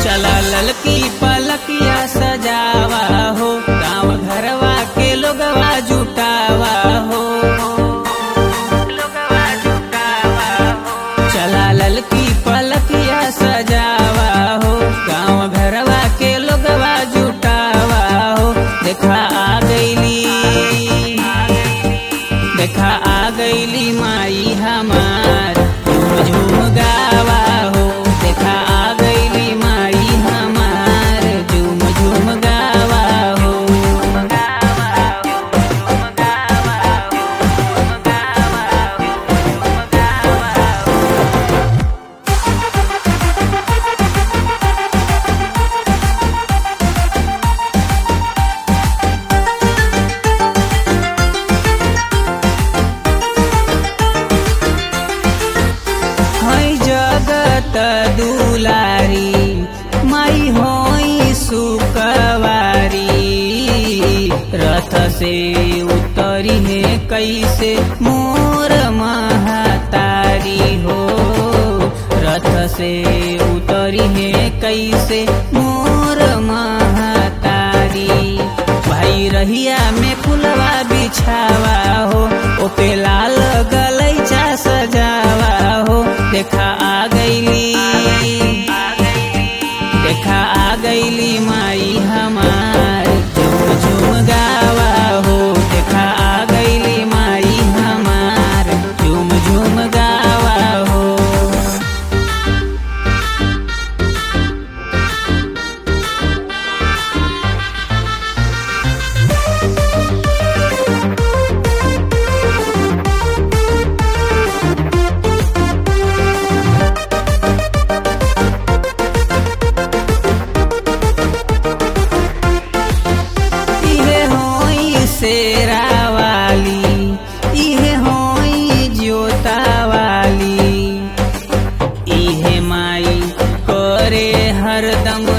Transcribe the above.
चला ललकी पलकिया सजावा हो गाँव घरवा के लोगवा जुटावा हो लोगवा जुटावा हो चला ललकी पलकिया सजावा हो गाँव घरवा के लोगवा जुटावा हो देखा आ गईली देखा आ गईली माई हमार झूम झूम गावा हो देखा आ गईली माई हमार झूम झूम गावा हो है जगत दुलारी माई होई सुकवारी रथ से उतरी है कैसे मोर महतारी हो रथ से उतरी है कैसे मोर महतारी भाई रहिया में फुलवा बिछावा हो ओपे लाल गलैचा सजावा हो देखा आ गईली देखा आ गईली माई हमार झूम झूम गावा हो देखा आ गईली माई हमार झूम झूम गावा हो इहे होई शेरा वाली इहे होई जोता वाली इहे माई करे हरदम